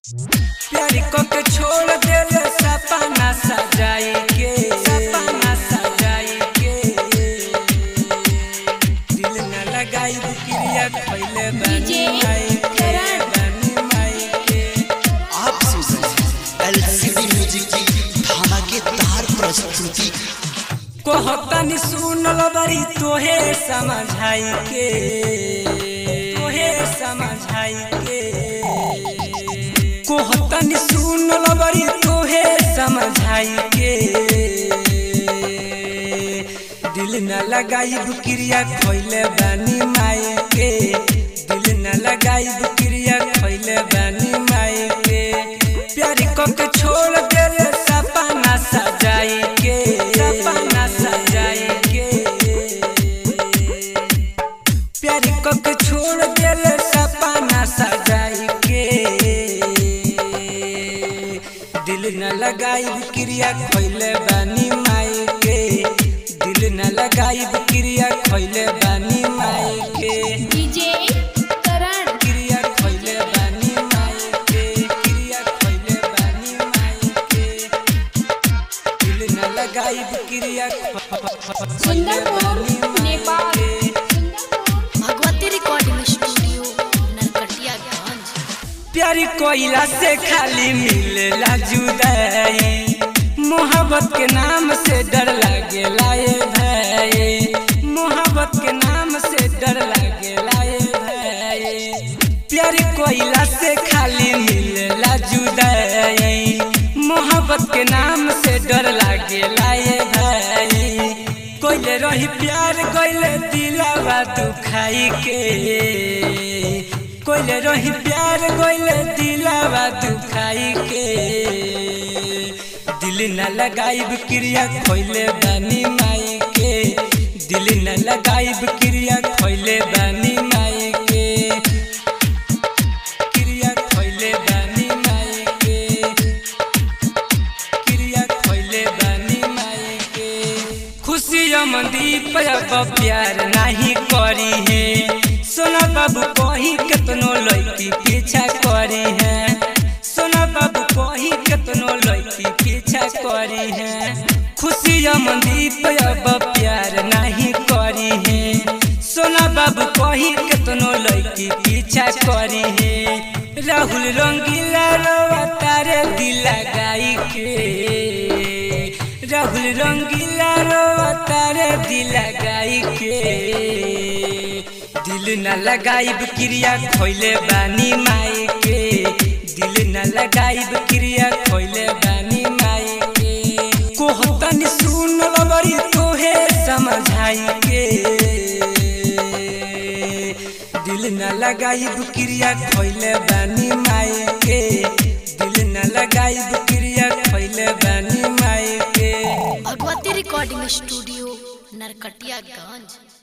प्यारी को के छोड़ देले सपना सजाई के सपना सजाई के दिल न लगाई क्रिया खइले बानी माई के बानी माई के आप सुन रहे हैं एलसीडी म्यूजिक की धमाकेदार प्रस्तुति कहतनी सुनल बड़ी तोहे समझाई के तोहे समझाई के कहतनी सुनल बड़ी तोहे समझाई के दिल न लगाई क्रिया खइले बानी माई के दिल न लगाई क्रिया खइले बानी माई के प्यारी को के छोड़ देले सपना सजाई के सपना सजाई के प्यारी को के छोड़ देले सपना सजाई के दिल न लगाई क्रिया खइले बानी माई के दिल न लगाई क्रिया खइले बानी माई के डीजे करण क्रिया खइले बानी माई के क्रिया खइले बानी माई के दिल न लगाई क्रिया खइले सुंदरपुर बानी माई नेपाल के सुंदरपुर भगवती रिकॉर्डिंग स्टूडियो नरकटियागंज प्यारी कोयला से खाली मिलेला जुदाई मोहब्बत के नाम से डर लागे लाए भाई मोहब्बत के नाम से डर लागे लाए भाई प्यारी कोयला से खाली मिलेला जुदाई मोहब्बत के नाम से डर लागे लाए भाई कोइले रही प्यार कोइले दिलावा दुखाई के कोइले रही प्यार कोइले दिलावा दुखाई के दिल न लगाई क्रिया खोइले बानी माई के दिल न लगाई क्रिया खोइले बानी माई के क्रिया खोइले बानी माई के क्रिया खोइले बानी माई के खुशी अमदीप अब प्यार नहीं करी है सोना बाबू कही केतनो लड़की पीछा करी है सोना बाबू कही केतनो लड़की पीछा करी है खुशी अमदीप अब प्यार नहीं करी है सोना बाबू कही केतनो लड़की पीछा करी है राहुल रंगीला रोवा तारे दिल लगाई के राहुल रंगीला रोवा तारे दिल लगाई के दिल न लगाई क्रिया खोइले बानी माई के दिल न लगाई क्रिया खोइले बानी माई के कोहतन सुन बड़ी तोहे समझाई के दिल न लगाई क्रिया खोइले बानी माई के दिल न लगाई क्रिया खोइले बानी माई के भगवती रिकॉर्डिंग स्टूडियो नरकटियागंज